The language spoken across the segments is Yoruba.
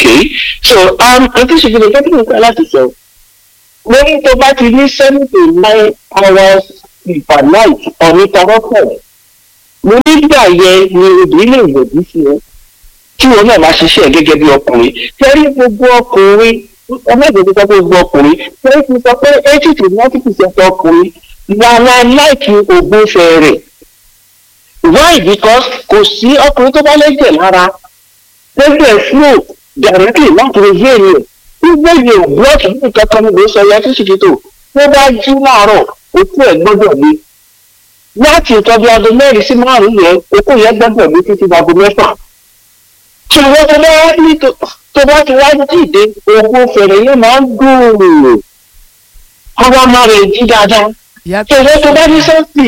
okay so um àti ṣègbè kẹ́kẹ́ nípa láti sọ mo ní tó bá ti ní seven to nine hours per night uninterrupted mo nígbà yẹn ni obìnrin lè yọ̀dí sí ẹ tí wọn náà máa ṣiṣẹ́ gẹ́gẹ́ bí ọkùnrin tẹ́rí gbogbo ọkùnrin ọmọdé tó sọ pé gbogbo ọkùnrin tẹ́rí ti sọ pé eighty to ninety percent ọkùnrin lára láìkí ògbófẹ́ rẹ̀ why because kò sí ọkùnrin tó bá lẹ́jẹ̀ lára lẹ́jẹ̀ flow directly láti lè yé ènìyàn gbígbé yẹn blọọkì ní nǹkan kan níbo sọ ya tó sì ti tò tó bá jí láàárọ̀ òkú ẹ̀ gbọ́dọ̀ ní láti ìtọ́jú aago mẹ́rin sí márùn-ún yẹn òkú yẹn gbọ́dọ̀ ní títí aago mẹ́fà ṣùgbọ́n tó bá ní tó bá ti wá dìde òkú fèrè yẹn máa ń gbòòrò ọba máa rẹ̀ jí dáadáa ṣùgbọ́n tó bá ní sọ́ọ̀tì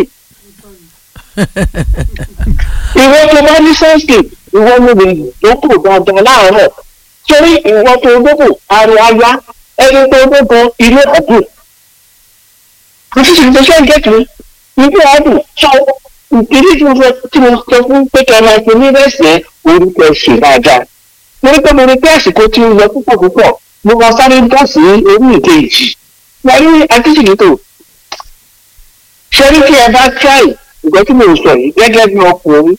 ìwọ tó bá ní sọ́ọ̀tì ìwọ ló lè dókò dáadáa láàárọ̀ torí ìwọ tó dókò àrùn aya ẹni tó dókò ilé ọ̀dùn àti ṣètò ṣe ń gẹ̀tù ilé ọ̀dùn sọ ìdílé tí mo fẹ́ tí mo sọ fún pé kí ẹ máa fi ní rẹ̀sẹ̀ orúkọ ṣe dáadáa mo rí pé mo rí pé àsìkò tí ń lọ púpọ̀ púpọ̀ mo máa sáré dá sí orí ìkejì wọ́n ní àtìṣètò ṣe rí kí ẹ bá try ìgbẹ́ tí mo sọ yìí gẹ́gẹ́ bí ọkùnrin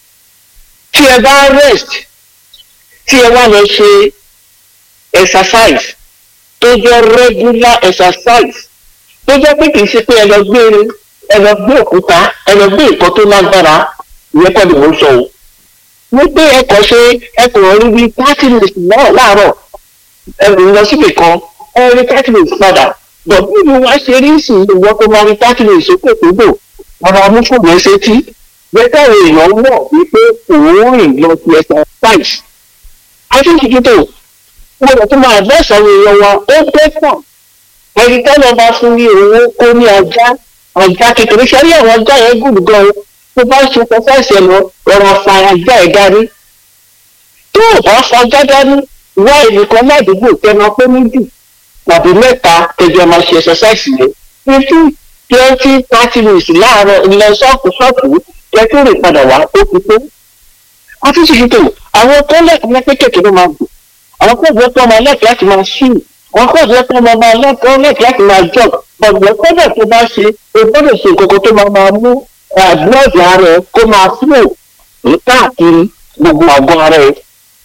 tí ẹ bá rest tí ẹ wá lọ ṣe exercise tó jẹ́ regular exercise tó jẹ́ pé kì í ṣe pé ẹ lọ gbé ẹ lọ gbé òkúta ẹ lọ gbé nǹkan tó lágbára ìyẹn kọ́ ni mo sọ o ní pé ẹ kàn ṣe ẹ kò rí bí thirty minutes náà láàárọ̀ ẹ rìn lọ síbì kan ẹ rí thirty minutes padà bọ̀ bí mo wá ṣe rí sí ìwọ tó máa rí thirty minutes sókè tó dò ọ̀rọ̀ amúfòmù ẹsẹ̀ tí bẹ́tẹ̀ èèyàn mọ̀ wípé òun rìn lọ sí exercise akínkìkítò mo lọ tó máa lọ́sàn-án èèyàn wa ó bẹ́tà ẹni tẹ́lẹ̀ bá fún ní owó kó ní ajá ajá kékeré sẹ́rí àwọn ajá yẹn gùn gan tó bá ṣe exercise ẹ̀ lọ rọra fa ajá ẹ̀ dání tó o bá fa ajá dání wá ẹnìkan ládùúgbò tẹnu pé méjì tàbí mẹ́ta kẹjọ máa ṣe exercise yẹn fifty twenty thirty minutes láàárọ̀ ilẹ̀ ṣọ́ọ̀kù ṣọ́ọ̀kù kẹ́kẹ́ rè padà wá ó ti tó. a ti ṣètò tó àwọn tó lẹ́kọ̀ọ́ ní kékeré ló máa gùn àwọn kó jẹ́ pé ọmọ lẹ́kọ̀ọ́ láti máa ṣì àwọn kó jẹ́ pé ọmọ máa lẹ́kọ̀ọ́ lẹ́kọ̀ọ́ láti máa jọ ọ̀gbọ́n kọ́dọ̀ tó bá ṣe o gbọ́dọ̀ ṣe nǹkan tó máa máa mú àgbọ̀dọ̀ ara ẹ kó máa fúlò káàkiri gbogbo àgọ́ ara ẹ.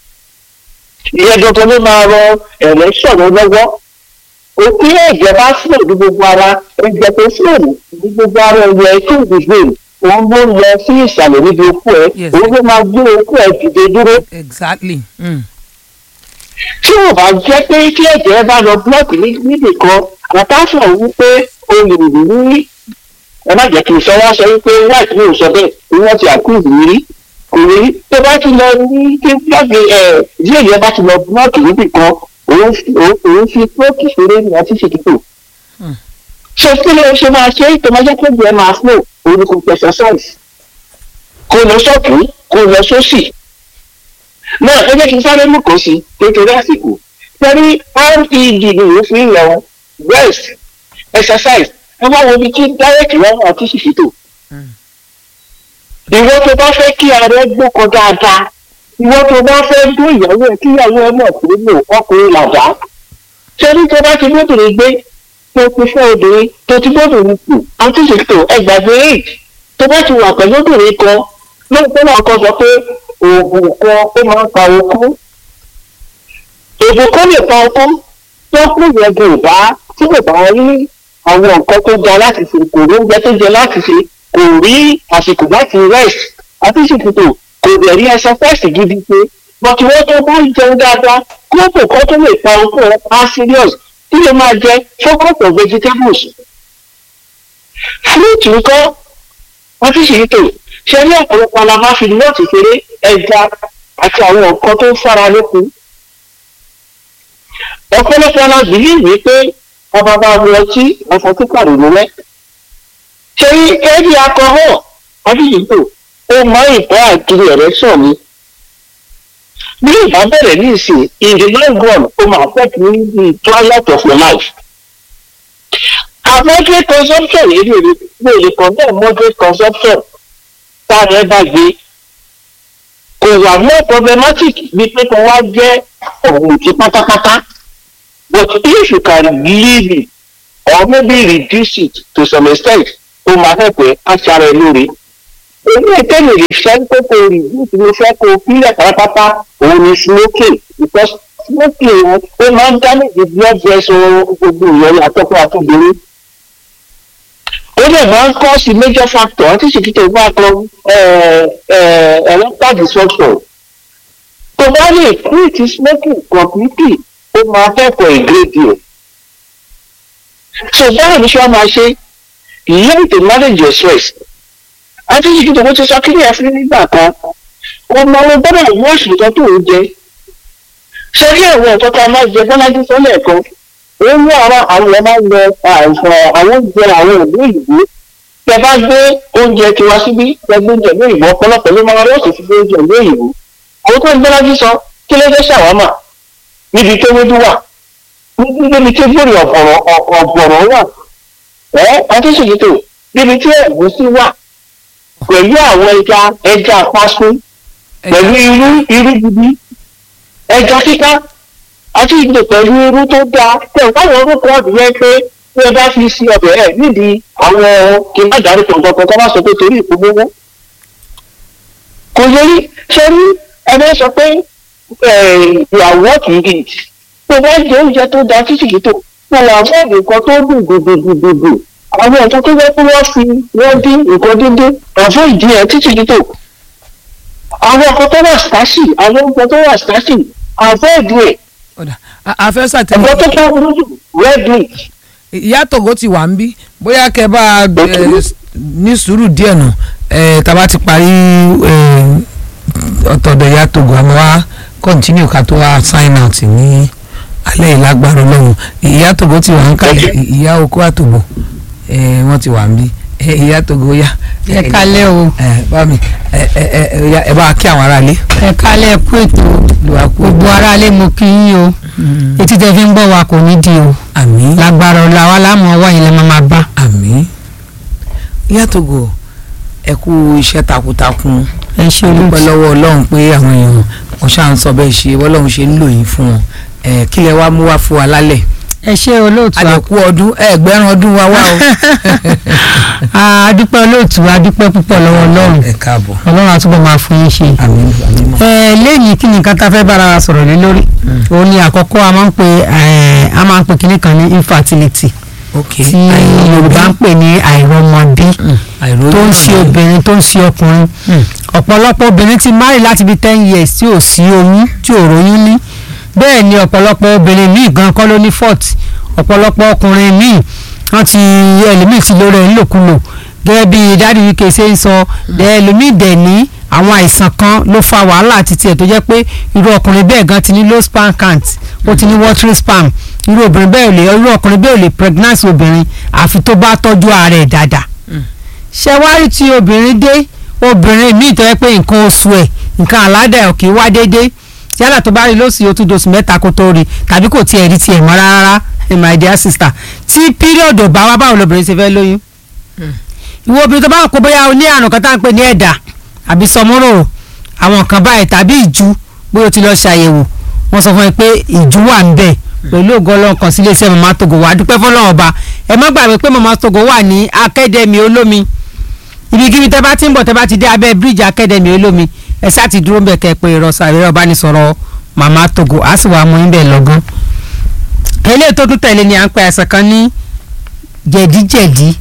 ìyẹn dandan ló máa rọ ẹ̀rẹ́ sọ̀rọ̀ lọ́wọ́ òkú ẹ̀jẹ̀ bá fúlò ní gbogbo ara ẹ̀jẹ̀ tó fúlò ní gbogbo ara ẹ̀yẹ tó gbogbo òun ló lọ sí ìsàlẹ̀ níbi okú ẹ̀ òun ló máa gbé okú ẹ̀ dìde dúró. exactly. Mm. tí ò bá jẹ́ pé kí ẹ̀jẹ̀ bá lọ búlọ́ọ̀kì níbì kan àtàfọ̀ wípé o lè rí ẹ má jẹ́ kí n sọ wá sọ wípé white ní òsọ bẹ́ẹ̀ ni wọ́n ti àkúrò mi rí kò rí tó bá ti lọ ní kí búlọ́ọ̀kì ẹ̀ díẹ̀ yẹn bá ti lọ búlọ́ọ̀kì níbì kan òun fi búlọ́ọ̀kì ṣeré ní ọtí ṣètìtò ṣe kí ló ṣe máa ṣe tó máa jẹ́ kó jẹ́ máa flow òun ni kò fi exercise kó lọ sọ́ọ̀tún kó lọ sósì náà ẹ jẹ́ kí n sáré mú kàn sí kékeré àsìkò torí red ni ìwé fi ń lọ rest exercise ẹ wá wo ibi tí direct lọ́wọ́ àti ṣìṣìtò ìwọ tó bá fẹ́ kí ara ẹ gbókan dáadáa ìwọ tó bá fẹ́ dún ìyàwó ẹ kí ìyàwó ẹ mọ̀ pé lò ọkùnrin làdá ṣé ní tó bá ti lóbìnrin gbé tó ti fẹ́ obìnrin tó ti lóbìnrin kù àti ṣètò ẹgbàgbé eight tó bá ti wà pẹ̀lú obìnrin kan lóòótọ́ náà kọ́ sọ pé oògùn kan ó máa ń pa okú oògùn kan lè pa okú tó kú yẹn kò bá tí kò bá rí àwọn nǹkan tó ga láti ṣe kò rí oúnjẹ tó jẹ láti ṣe kò rí àsìkò láti rest àti ṣètò kò dẹ̀ rí exercise gidi ṣe bọ́tí wọ́n tó bá jẹun dáadáa kóòpù kan tó lè pa okú ẹ̀ á serious tí lè máa jẹ focus of vegetables fruit nǹkan wọ́n ti ṣe ètò ṣe ní ọ̀pọ̀lọpọ̀ alábá fi lọ́ọ̀tì ṣeré ẹja àti àwọn nǹkan tó ń fara lókun ọ̀pọ̀lọpọ̀ alábìlì wí pé ọba bá mu ọtí ọ̀sán tó pàrọ̀ lọ́wọ́ ṣe ní ẹbí akọ́họ́ ọdíyìnbó ó mọ ìbọn àkiri ẹ̀rẹ́ sọ̀ mi bí ìbá bẹ̀rẹ̀ ní ìsìn in the long run ó máa affect me the twilight of my life a moderate consumption yìí lè lè lè condemn moderate consumption táwọn ẹ bá gbé kò wà more problematic bí pé kò wá jẹ́ ọ̀mùtí pátápátá but if you can leave it or maybe reduce it to some extent ó máa fẹ́ pé aṣara ẹ lóore èmi ìtẹ́lẹ̀ lè fẹ́ pé kò reduce ló fẹ́ kó fílẹ̀ pátápátá òun ni smoking because smoking ó máa ń damage blood vessel gbogbo ìyẹn àtọ́kọ́ àtọ́bìnrin ó lè máa ń kọ́ sí major factor àti ìṣèkìtò bá kan erectile dysfunction tó bá lè quit smoking completely ó máa kẹ́kọ̀ọ́ ìgrédì ẹ̀ so báwo ni ṣé wọ́n máa ṣe learn to manage your stress àti ìṣèkìtò bó ti sọ kí ni ẹ fi nígbà kan ọmọ ọmọ gbọ́dọ̀ wọ́ọ̀ṣì nǹkan tó ń jẹ ṣé kí ẹ̀wọ̀n nǹkan tá a máa jẹ bọ́lájú sọ́lẹ̀ kan ó ní àwọn àwọn ọmọ ń lọ àìsàn àwọn oúnjẹ àwọn ìlú ìlú tẹ bá gbé oúnjẹ tiwa síbí tẹ gbé oúnjẹ ní ìbò ọ̀pọ̀lọpọ̀ ló máa rọ́ọ̀sì sí oúnjẹ ní ìlú àwọn tó ń gbé lájú sọ kí ló dé ṣàwámà níbi tó wédú wà níbi tí gbòòrò ọ̀pọ̀rọ̀ ọ̀pọ̀rọ̀ wà ẹ́ àtúnṣèkìtò níbi tí ẹ̀gúsí wà pẹ̀lú àwọn ẹja ẹja pásún pẹ̀lú irú irú gidi ẹja kíká àti ìgbè pẹ̀lú irú tó dáa tẹ̀ báwọn orúkọ ọ̀dùn yẹn pé bí ẹ bá fi sí ọbẹ̀ ẹ̀ nídìí àwọn kí n má darí kankan kan bá sọ pé torí ìpolówó. kò yẹrí ṣé ní ẹni sọ pé ìyàwó kì í gidi tó bá jẹ oúnjẹ tó dáa títí kì í tó wọn là fún nǹkan tó dùn gbùgbùgbùgbù àwọn nǹkan tó yẹ kí wọ́n fi wọ́n dín nǹkan dídín àfọ ìdí ẹ̀ títí kì í tó àwọn nǹkan tó wà stasi àwọn nǹkan tó wà stasi àfọ ìdí ẹ̀ ọ̀dà àfẹ́sà tẹ̀lé ẹ̀gbọ́n tó kọ́ burú jù red meat. ìyá tògó ti wà ń bí bóyá kẹ bá a ní sùúrù díẹ̀ nù tàbá ti parí ọ̀tọ̀dọ̀ ìyá tògó àmọ́ wá kọ́ntínú ká tó wá sign out ní alẹ́ ìlágbára ọlọ́run ìyá tògó ti wà ń kalẹ̀ ìyá okó àtògbò wọ́n ti wà ń bí ìyá tògó yá. ẹ kálẹ́ o. ẹ bá mi ẹ bá kí àwọn aráalé. ẹ kálẹ́ kú ètò gbogbo aráalé mo kí yín o etí tẹ fi ń gbọ́ wa kò ní di o àmín lágbára ọ̀la wa láàmú ọwọ́ yìí lè máa máa bá. àmín ìyá tògó ẹ kú iṣẹ́ takuntakun ẹ ṣe dúpẹ́ olóòtú lọ́wọ́ ọlọ́run pé àwọn èèyàn wọ́n ṣáà ń sọ bẹ́ẹ̀ ṣe ọlọ́run ṣe ń lò yín fún wọn ẹ kí lẹ wá mú wá fún wa lálẹ́ ẹ ṣe olóòtú àdẹ̀kú ọdún ẹgbẹ̀rún ọdún wa wá o. a dúpẹ́ olóòtú a dúpẹ́ púpọ̀ lọ́wọ́ ọlọ́run ẹ káàbọ̀ ọlọ́run àtúbọ̀ máa fún yín ṣe. àmín àmín mọ́. ẹ lẹ́yìn kí nìkan tá a fẹ́ bára wa sọ̀rọ̀ lé lórí òun ni àkọ́kọ́ a máa ń pè ẹ a máa ń pè kíní kan ní infertility ok tí yorùbá ń pè ní àìrọ́mọbí tó ń ṣe obìnrin tó ń ṣe ọkùnrin ọ̀pọ̀lọpọ̀ obìnrin ti marry láti bí ten years tí ò sí oyún tí ò róyún ní bẹ́ẹ̀ ni ọ̀pọ̀lọpọ̀ obìnrin míì gan kọ́ ló ní fault ọ̀pọ̀lọpọ̀ ọkùnrin míì wọ́n ti ẹlòmíì ti lórí ẹ̀ ńlòkulò gẹ́gẹ́ bí dáàdi wike ṣe ń sọ ẹlòmíì dẹ̀ ní àwọn àìsàn kan ló fa wàhálà àti tiẹ̀ tó jẹ́ pé irú ọkùnrin bẹ́ẹ̀ gan ti ní low sperm count ó ti ní watery sperm irú obìnrin bẹ́ẹ̀ ò lè irú ọkùnrin bẹ́ẹ̀ ò lè pregnancy obìnrin àfi tó bá tọ́jú ara ẹ̀ dáadáa ṣé wá rí ti obìnrin dé obìnrin míì tó yẹ pé nǹkan oṣù ẹ̀ nǹkan àládà ẹ̀ kì í wá déédéé yálà tó bá rí lóṣù yóò tún dosù mẹ́ta kó tó rí tàbí kò tiẹ̀ rí tiẹ̀ mọ́ rárá ẹ̀ my dear sister tí píríọ̀dù bá wá báwo lobìnrin ṣe fẹ́ lóyún ìwọ obìnrin tó bá ń kó bóyá o ní àrùn kan tá à ń pè ní ẹ̀dà àbí sọmúrò àwọn nǹkan báyìí tàbí ìjú bóyá o ti lọ ṣàyẹ̀wò wọ́n sọ fún mi pé ìjú wà ń bẹ̀ pẹ̀lú ògo ọlọ́run kan sílé iṣẹ́ mama togo wà á dúpẹ́ fọlọ́run ọba ẹ má gbàgbé pé mama togo wà ní akademi olómi ibikíbi tẹ́ bá ti ń bọ̀ tẹ́ bá ti dé abẹ́ bíríìjì akademi olómi ẹ sá ti dúró bẹ̀ kẹ́ ẹ pé ìrọ̀sà ìrọ̀ ọbanisọ̀rọ̀ mama togo á sì wà mú yín bẹ̀ lọ́gán eléyìí tó tún tẹ̀lé ni à ń pe àìsàn kan ní jẹ̀díjẹ̀dí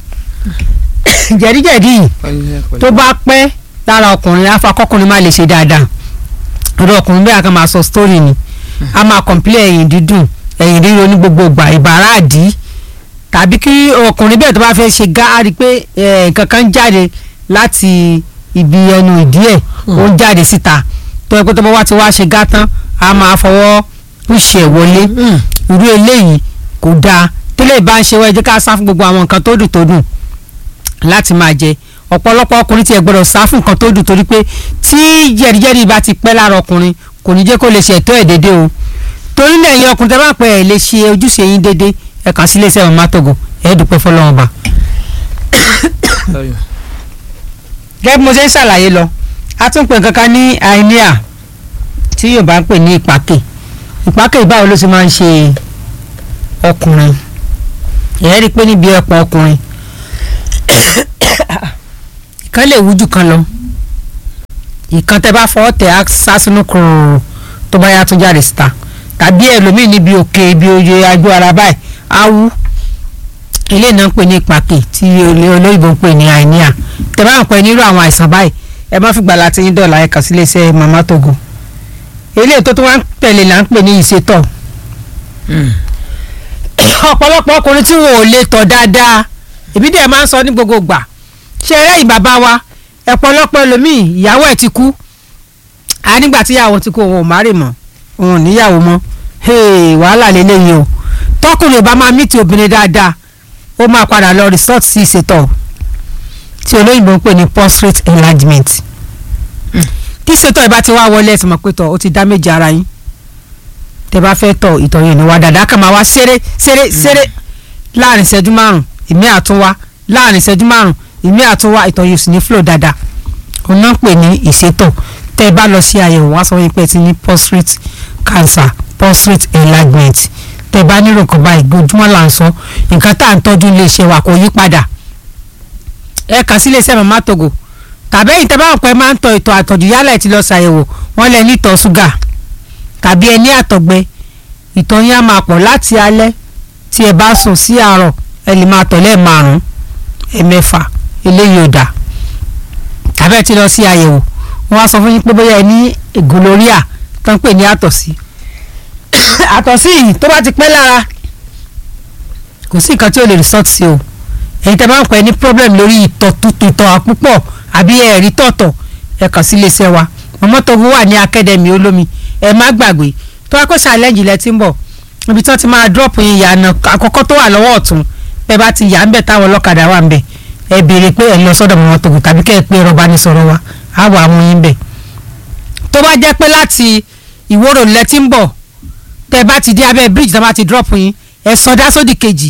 jẹ̀díjẹ̀dí yìí tó bá pẹ́ lára ọkùnrin afakọkùnrin má lè ṣe dáadáa ọ̀dọ̀ ọkùnrin bẹ́ẹ̀ a kan máa sọ story ni a máa kọ̀m̀pilẹ̀ ẹ̀yìn dídùn ẹ̀yìn ríro ní gbogbo ìgbà ìbára àdí tàbí kí ọkùnrin bẹ́ẹ̀ tó bá fẹ́ ṣe gá á rí i pé eh, nǹkan kan jáde láti ibi ẹnu ìdí ẹ̀ ó ń jáde síta tó yẹ kó tó bá wá ti wá ṣe gá tán a máa fọwọ́ pùṣì ẹ̀ wọlé irú eléyìí kò dáa tẹ́lẹ̀ bá ń ṣe wá ẹ jẹ́ ká sá fún gbogbo àwọn nǹkan tó dùn tó dùn láti máa jẹ ọ̀pọ̀lọpọ̀ ọkùnrin tiẹ̀ gbọ́dọ̀ sá fún nǹkan tó dùn torí pé tí jẹ̀díjẹ̀dí bá ti pẹ́ lára ọkùnrin kò ní jẹ́ kó lè ṣètò ẹ̀ déédéé o torí náà ẹ̀yin ọkùnrin tẹ́ bá pẹ́ ẹ̀ lè ṣe ojúṣe yín déédéé ẹ kàn sí iléeṣẹ́ mama togo ẹ̀ dúpẹ́ fọlọ́wọ́n ba. gẹ́gẹ́ bí mo ṣe ń ṣàlàyé lọ a tún pè kankan ní àìníà tí yorùbá ń pè ní ìpàkè ìpàkè báwo ló ṣe máa ń ṣe ọkùnrin ìyẹn rí i pé níbi ẹ̀pọ̀ ọkùnrin ìkan lè wújú kan lọ ìkan tẹ bá fọwọ́ tẹ̀ á sásínú kúrò tó bá yá tó jáde síta tàbí ẹlòmíì níbi òkè ibi oye ajú ara báyìí á wú eléyìí náà ń pè ní ìpàkè tí olóyìnbó ń pè ní àìníà tẹ bá ń pè nírú àwọn àìsàn báyìí ẹ má fìgbà láti yín dọ̀là ẹ̀ka sílé iṣẹ́ mama togo eléyìí tó tó wá ń tẹ̀lé là ń pè ní ìṣètọ̀ ọ̀pọ̀lọpọ̀ ọkùnrin tí wọn ò lè tọ̀ dáadáa èmi dẹ̀ máa ń sọ ní gbogbo gbà ṣe ẹlẹ́yìn bàbá wa ọ̀pọ̀lọpọ̀ ẹlòmíì ìyàwó ẹ̀ ti kú a nígbà tí ìyàwó ti kú òun ò má rè mọ́ òun ò níyàwó mọ́ wàhálà lélẹ́yìí o tọkùnrin ò bá máa mí ti obìnrin dáadáa ó máa padà lọ resort sí ìṣètọ̀ tí olóyìnbó ń pè ní prostate enlargement tí ìṣètọ̀ ìbá ti wá wọlé ẹ̀sìn mọ̀ pé tọ̀ ó ti dá méjì ara yín tẹ bá fẹ́ tọ̀ ìtọ̀ yẹn ní wá dáadáa kàn máa wá ṣeré ṣeré ṣeré láàrin ìṣẹ́jú márùn ìmí àtúnwá láàrin ìṣẹ́jú márùn ìmí àtúnwá ìtọ̀ yóò sì ní flow dáadáa òun náà ń pè ní ìṣètọ̀ tẹ bá lọ sí àyẹ̀wò wá sọ wípé ti ní prostate cancer prostate enlargement tẹ bá nírò kan báyìí gbojúmọ́ là ń sọ nǹkan tá à ń tọ́jú ilé iṣẹ́ wa kò yí padà ẹ kàn sí ilé iṣẹ́ mama togo tàbí ẹ̀yin tẹ bá wọn pẹ́ máa ń tọ ìtọ̀ àtọ̀jù yálà ẹ̀ ti lọ ṣàyẹ̀wò wọ́n lẹ ní ìtọ̀ ṣúgà tàbí ẹ ní àtọ̀gbẹ ìtọ̀ yín á máa pọ̀ láti alẹ́ tí ẹ bá sùn sí àárọ̀ ẹ lè máa tọ̀ lẹ́ẹ̀márùn-ún ẹ̀mẹ́fà eléyìí ò dà tàbí ẹ ti lọ sí àyẹ̀wò wọ́n á sọ fún yín pé bóyá ẹ ní gonorrhea tó ń pè ní àtọ̀sí àtọ̀sí yìí tó bá ti pẹ́ lára kò sí nǹkan tí ó lè resort sí o ẹ̀yin tẹ́ bá ń pẹ́ ní problem lórí ìtọ̀ tútù ìtọ̀ àpúpọ̀ àbí ẹ̀rí tọ̀tọ̀ ẹ kàn sí iléeṣẹ́ wa mọ́mọ́tògùn wà ní akademi olómi ẹ má gbàgbé tó wá kó ṣàlẹ́jì lẹ ti ń bọ̀ ibi tí wọ́n ti máa drop yín yànnà àkọ́kọ́ tó wà lọ́wọ́ ọ̀tún bẹ́ẹ̀ bá ti yà ń bẹ̀ táwọn ọlọ́kadà wà ń bẹ̀ ẹ béèrè pé ẹ lọ sọ́dọ̀ mọ́mọ́tògùn tàbí kẹ́ ẹ pé rọ́bà ní sọ̀rọ̀ wa á wà mú yín bẹ̀ tó bá jẹ́ pé láti ìwòrò lẹ ti ń bọ̀ tẹ́ bá ti dé abẹ́ bridge tó bá ti drop yín ẹ sọdá sódì kejì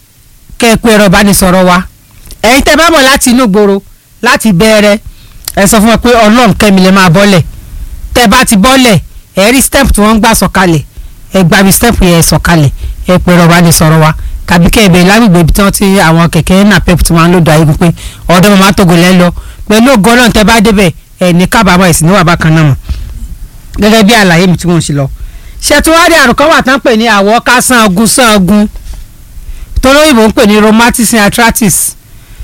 kẹ́ ẹ pé rọ́bà ní sọ̀rọ̀ wa ẹ̀yin tẹ́ bá bọ̀ láti inú gbòòrò láti bẹ̀rẹ̀ ẹ sọ fún wọn pé ọlọ́run kẹ́mi lè máa bọ́lẹ̀ tẹ́ bá ti bọ́lẹ̀ ẹ rí step tí wọ́n ń gbà sọ̀kalẹ̀ ẹ gba bí step yẹn sọ̀kalẹ̀ ẹ pé rọba ní sọ̀rọ̀ wa tàbí kẹ́ ẹ bẹ̀rẹ̀ lágbègbè ibi tí wọ́n ti àwọn kẹ̀kẹ́ náà pep tí wọ́n á lò dá ibi pé ọ̀dọ́ màmá togo lẹ́ lọ pẹ̀lú ògo ọlọ́run tẹ́ bá débẹ̀ ẹ ní kábàámọ̀ ẹ̀sìn níwà bákan náà mọ̀ gẹ́gẹ́ bí àlàyé mi tí wọ́n ń ṣe lọ. ṣètùwádìí àrùn kan wà tán pè ní àwọ̀ ká sangun sangun tolóyìnbó ń pè ní rheumatism arthritis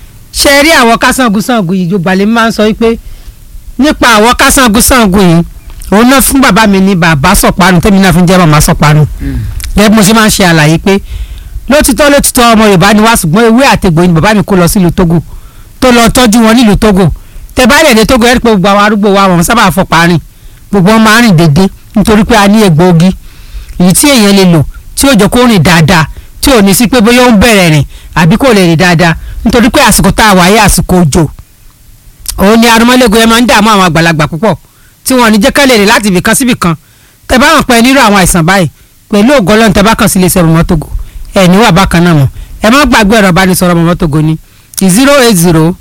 ṣe rí àwọ̀ ká sangun sangun yìí yorùbá lè máa ń sọ wípé nípa àwọ̀ ká sangun sangun yìí òun náà fún bàbá mi ní bàbá sọ̀pánu tẹ́mi náà fi ń jẹ́ màmá sọ̀pánu gẹ́gẹ́ bí mo ṣe máa ń ṣe àlàyé pé lótìtọ́ lótìtọ́ ọmọ yorùbá ni wá ṣùgbọ́n ewé àtegbò ni bàbá mi kó lọ sílùú togo tó lọ tọ́jú wọn nílùú togo tẹ bá lẹ̀ dé togo ẹ̀ rí pé gbogbo àwọn arúgbó wa wọn sábà fọpa rìn gbogbo wọn máa rìn dédé nítorí pé a ní egbòogi èyí tí èèyàn lè lò tí ò jẹ́ kó rìn dáadáa tí ò ní sí pé bóyá ó ń bẹ̀rẹ̀ rìn àbí kò lè rìn dáadáa nítorí pé àsìkò tá a wáyé àsìkò òjò òun ni arúmọ́lẹ́gùn yẹn máa ń dààmú àwọn àgbàlagbà púpọ̀ tí wọn ò ní jẹ́ ká lè rìn láti ibìkan sí ibìkan tẹ bá hàn pé nírú àwọn àìsàn báyìí pẹ̀lú ògo Ọlọ́run tẹ bá kàn sí iléeṣẹ́ mọ́mọ́tògò ẹ̀ níwà bákan náà mọ̀ ẹ má gbàgbé ẹ̀rọ ìbánisọ̀rọ̀ mọ́mọ́tògò ní zero eight zero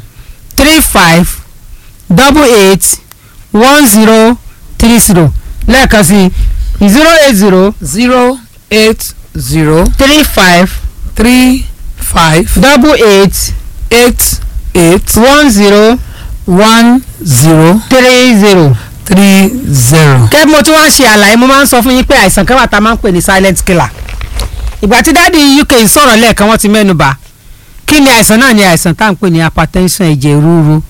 three five double eight one zero three zero lẹ́ẹ̀kan sí zero eight zero zero eight zero three five three five double eight eight eight one zero one zero three zero. three zero. kẹ́ mo tún wá ń ṣe àlàyé mo máa ń sọ fún yín pé àìsàn kan wà tá a máa ń pè ní silent killer ìgbà tí dáàdi UK sọ̀rọ̀ lẹ́ẹ̀kan wọ́n ti mẹ́nu bà kí ni àìsàn náà ni àìsàn tá à ń pè ní hypertension ẹ̀jẹ̀ ríru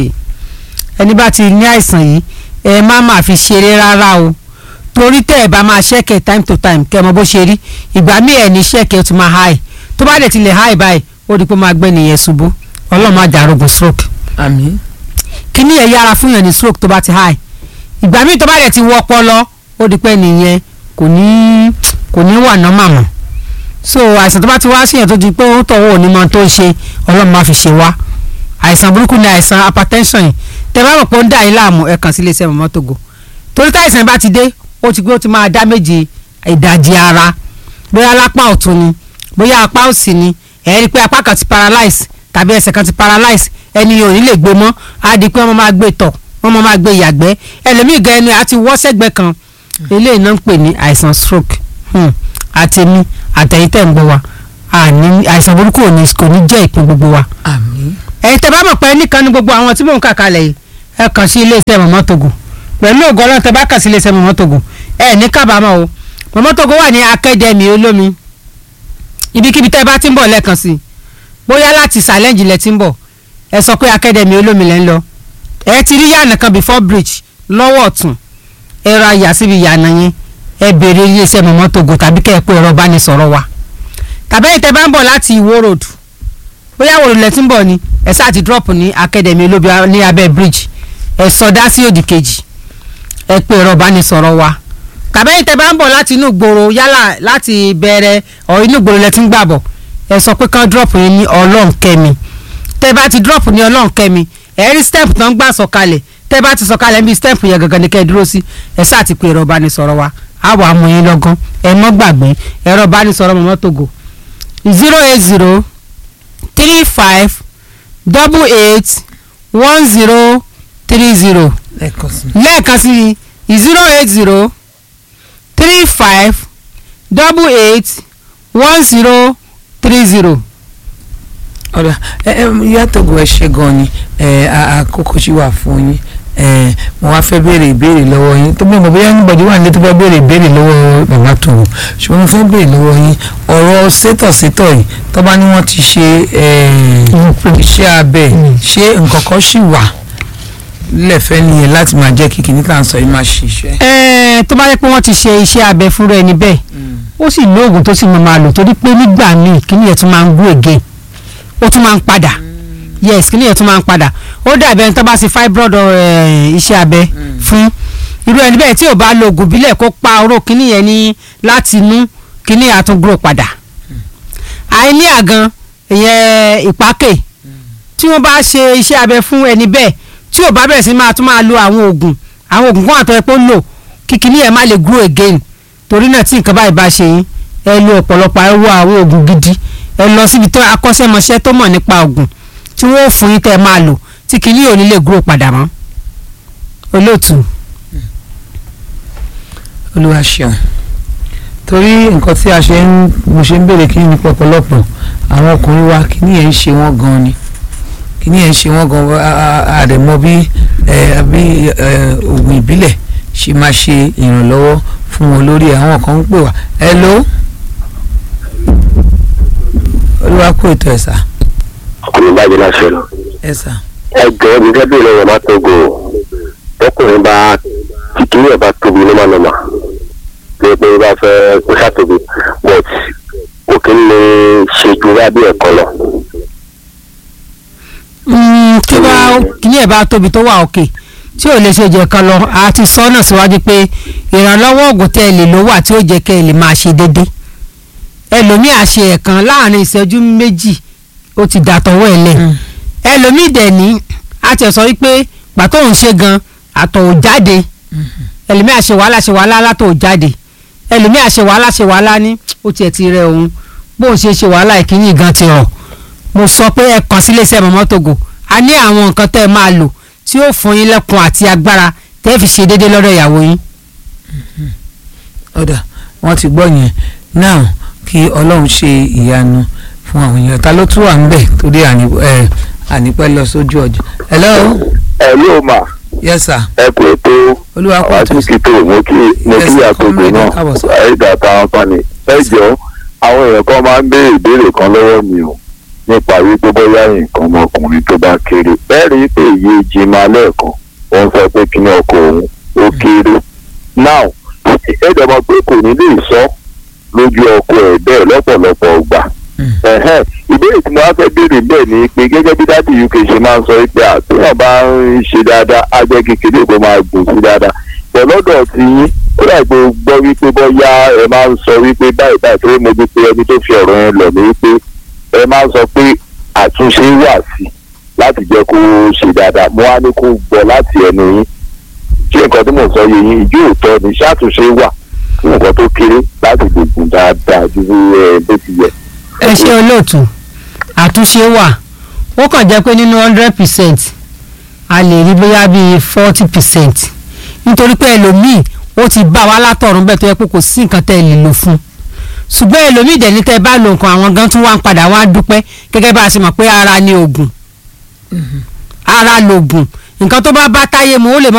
ẹni bá ti ní àìsàn yìí ẹ má máa fi ṣeré rárá o torí tẹ́ ẹ bá máa ṣẹ́kẹ̀ time to time kẹ́ ẹ mọ bó ṣe rí ìgbà míì ẹ̀ ní ṣẹ́kẹ̀ ó ti máa high tó bá dẹ̀ ti lè high báyìí ó di pé máa gbẹ́ nìyẹn ṣubú ọlọ́run má jà arógun stroke àmín. kíní ẹ̀ yára fún yàn ní stroke tó bá ti high ìgbà míì tó bá dẹ̀ ti wọ ọpọlọ ó di pé nìyẹn kò ní kò ní wà ná màmá so àìsàn tó bá ti wá sí yàn tó di pé ó tọ̀wọ́ òní mọ tó ń ṣe ọlọ́run má fi ṣe wá àìsàn burúkú ni àìsàn hypertension yìí tẹ bá rò pé ó ń dà yín láàmú ẹ kàn sí iléeṣẹ́ mọ̀mọ́ Togo torí táìsàn bá ti dé ó ti gbé ó ti máa dá méje ìdajì ara bóyá lápá ọ̀tún ni bóyá apá òsì ni ẹ rí i pé apá kan ti paralyze tàbí ẹsẹ̀ kan ti paralyze ẹni yóò ní lè gbé mọ́ á di pé wọ́n máa gbé tọ̀ wọ́n wọ́n máa máa gbé yàgbẹ́ ẹlòmíì gan ẹnu ẹ̀ á ti wọ́ sẹ́gbẹ́ kan eléyìí náà ń pè ní àìsàn stroke hmm. àtẹ̀mí àtẹ̀yìn tẹ̀ ń gbọ́ wa àní àìsàn burúkú ò ní kò ní jẹ́ ìpín gbogbo wa àmín ẹ̀yin tẹ́ bá mọ̀ pé nìkan ní gbogbo àwọn tí mò ń kà kalẹ̀ yìí ẹ kàn sí iléeṣẹ́ mọ̀mọ́ togo pẹ̀lú ògo ọlọ́run tẹ́ bá kàn sí iléeṣẹ́ mọ̀mọ́ togo ẹ ní kábàámọ̀ o mọ̀mọ́ togo wà ní akademi olómi ibikíbi tẹ́ bá ti ń bọ̀ lẹ́ẹ̀kan sí i bóyá láti challenge lẹ ti ń bọ̀ ẹ sọ pé akademi olómi lẹ́ ń lọ ẹ ti rí yànnà kan before bridge lọ́wọ́ ọ̀tún ẹ ra yà síbi yànnà yẹn ẹ béèrè iléeṣẹ́ mọ̀mọ́ togo tàbí kẹ́ ẹ pé ẹ̀rọ ìbánisọ̀rọ̀ wa tàbí ẹ̀yin tẹ́ bá ń bọ̀ láti ìwó road bóyá wòlò lẹ ti ń bọ̀ ni ẹ sáà ti drop ní academy olóbi ní abẹ́ bridge ẹ sọdá sí òdì kejì ẹ pé ẹ̀rọ ìbánisọ̀rọ̀ wa tàbí ẹ̀yin tẹ́ bá ń bọ̀ láti inú gbòòrò yálà láti bẹ̀rẹ̀ ọ̀ inú gbòòrò lẹ ti ń gbà bọ̀ ẹ sọ pé kán drop yín ní ọlọ́nkẹ́mi tẹ́ bá ti drop ní ọlọ́nkẹ́mi ẹ rí step tó ń gbà sọ̀kalẹ̀ tẹ́ bá ti sọ̀kalẹ̀ níbi step yẹn gangan ni kẹ́ ẹ dúró sí ẹ sáà ti pé ẹ̀rọ ìbánisọ̀rọ̀ wa á wà á mú yín lọ́gán ẹ mọ́ gbàgbé ẹ̀rọ ìbánisọ̀rọ̀ mọ̀mọ́ togo zero eight zero three five double eight one zero three zero lẹ́ẹ̀kan sí lẹ́ẹ̀kan sí zero eight zero three five double eight one zero three zero. ọ̀dà ẹ ẹ ìyá Togo ẹ ṣe gan ni ẹ a- àkókò ṣì wà fún yín ẹ mo wá fẹ́ béèrè ìbéèrè lọ́wọ́ yín tó bí mo bóyá nígbàdí wà nílé tó fẹ́ béèrè ìbéèrè lọ́wọ́ bàbá Togo ṣùgbọ́n mo fẹ́ béèrè lọ́wọ́ yín ọ̀rọ̀ sétọ̀sétọ̀ yìí tó bá ní wọ́n ti ṣe ẹ, iṣẹ́ abẹ ṣé nǹkan kan ṣì wà lẹ́fẹ̀ẹ́ nìyẹn láti máa jẹ́ kí kìnìún kan sọ yìí máa ṣiṣẹ́. ẹ̀ẹ́n tó bá yẹ pé wọ́n ti ṣe iṣẹ́ abẹ fúnra ẹni bẹ́ẹ̀ ó sì ní oògùn tó sì máa máa lò torí pé nígbà míì kíní yẹn tún máa ń grow again ó tún máa ń padà yes kíní yẹn tún máa ń padà ó dàbí ẹni tó bá ṣe fibroid eh, iṣẹ́ abẹ fún irú ẹni bẹ́ẹ̀ tí ò bá lo oògùn bílẹ̀ kó pa oró kíní yẹn ní láti inú kíní yẹn á tún grow padà àìní àgan ìyẹn ìpákè tí wọ́n bá ṣe iṣẹ́ abẹ fún ẹni bẹ́ẹ̀ tí ò bá bẹ̀rẹ̀ sí máa tún máa lo àwọn oògùn àwọn oògùn kan àtọ́ ẹ pé ó lò kíkiní ẹ̀ má lè grow again torí náà tí nǹkan báyìí bá ṣe yín ẹ lo ọ̀pọ̀lọpọ̀ ẹ wá àwọn oògùn gidi ẹ lọ síbi tó akọ́ṣẹ́mọṣẹ́ tó mọ̀ nípa oògùn tí wọ́n ò fún yín tẹ́ ẹ máa lò tí kíní ò ní lè grow padà mọ́ olóòtú. olúwa ṣeun torí nǹkan tí a ṣe ń mo ṣe ń béèrè kí ni pọ̀pọ̀lọpọ̀ àwọn ọkùnrin wa kí ni yẹn ń ṣe wọ́n gan ni kí ni yẹn ń ṣe wọ́n gan àdèmọ bí ẹ, bí ẹ, oògùn ìbílẹ̀ ṣe máa ṣe ìrànlọ́wọ́ fún wọn lórí ẹ̀. àwọn kan ń pè wá hello olúwa kó ètò ẹ̀sà ọkùnrin bá jẹ́ láṣẹ lọ. ẹ̀sà ẹ jọ̀ọ́ mi fẹ́ bí lọ́wọ́ má tógo tọkùnrin bá kíkiri ẹ̀ bá tóbi ló má nọ́mà pé pé bá fẹ́ kó sàtóbi but kò kí ń lè ṣe ju wá bí ẹ̀kọ́ lọ. Mm, tí bá kíní ẹ̀ bá tóbi tó wà òkè tí ò lè ṣe jẹ kan lọ a ti sọ náà síwájú pé ìrànlọ́wọ́ oògùn tẹ́ ẹ lè lò wà tí ó jẹ́ kẹ́ ẹ lè máa ṣe déédé ẹlòmíì àṣe ẹ̀kan láàrin ìṣẹ́jú méjì ó ti dàtọ̀wọ́ ẹ̀ lẹ̀ ẹlòmíì dẹ̀ ní a ti sọ wípé pàtó òun ṣe gan àtọ̀ ò jáde ẹlòmíì àṣe wàhálà ṣe wàhálà látọ̀ ò jáde ẹlòmíì àṣe wàhálà ṣe wàhálà ní ó tiẹ̀ ti rẹ òun bóun ṣe ṣe wàhálà ìkíyìn gan ti rọ̀ mo sọ pé ẹ kàn sí iléeṣẹ́ mọ̀mọ́ Togo a ní àwọn nǹkan tẹ́ ẹ máa lò tí ó fún yín lẹ́kùn àti agbára tẹ́ ẹ fi ṣe déédéé lọ́dọ̀ ìyàwó yín. ọ̀dà wọ́n ti gbọ́ yẹn now kí ọlọ́run ṣe ìyanu fún àwọn èèyàn ta ló tún wà ń bẹ̀ torí àní- ẹ, ànípẹ́ lọ sójú ọjọ́ hello ẹ ló mà yes sir ẹ kò tó olúwa kò tó sí tó mo kí mo Yes, kí àtòkò comrade, náà káàbọ̀ sir. ẹ̀ẹ́dà táwọn kan ní. ẹ jọ̀ọ́ àwọn èèyàn kan máa ń béèrè ìbéèrè kan lọ́wọ́ mi o nípa wípé bóyá nǹkan ọmọkùnrin tó bá kéré bẹ́ẹ̀ rí pé iye jimá lẹ́ẹ̀kan wọ́n sọ pé kí ni ọkọ òun ó kéré now ẹ̀ẹ́dà mọ̀ pé kò ní lè sọ lójú ọkọ ẹ̀ bẹ́ẹ̀ lọ́pọ̀lọpọ̀ ọgbà Mm. ẹ̀hẹ́n ìbéèrè tí mo wá fẹ́ béèrè bẹ́ẹ̀ ni pé gẹ́gẹ́ bí dáàbì uk ṣe máa ń sọ pé àtúnyàn bá ń ṣe dáadáa á jẹ́ kékeré kó máa gùn sí dáadáa pọ̀ lọ́dọ̀ tí yín ó dà pé o gbọ́ wípé bọ́yá ẹ máa ń sọ wípé báyìí báyìí tó mo gbé pé ẹni tó fi ọ̀rọ̀ yẹn lọ̀ ní wípé ẹ máa ń sọ pé àtúnṣe wà sí láti jẹ́ kó ṣe dáadáa mo wá ní kó gbọ́ láti ẹnu yín ṣé nǹkan tí mo sọ yẹ yín ìjó òótọ́ ni ṣàtúnṣe wà fún nǹkan tó kéré láti lè gùn dáadáa ju ẹ bó ti yẹ. ẹ ṣe olóòtú àtúnṣe wà ó kàn jẹ́ pé nínú hundred percent a lè rí bóyá bíi forty percent nítorí pé ẹlòmíì ó ti bá wa látọ̀run bẹ́ẹ̀ tó yẹ pé kò sí nǹkan tẹ́ ẹ lè lò fún un ṣùgbọ́n ẹlòmíì dẹ̀ ní tẹ́ ẹ bá lo nǹkan àwọn gan tún wá ń padà wá dúpẹ́ gẹ́gẹ́ bá a ṣe mọ̀ pé ara ni oògùn ara lògùn nǹkan tó bá bá táyé mu ó lè mọ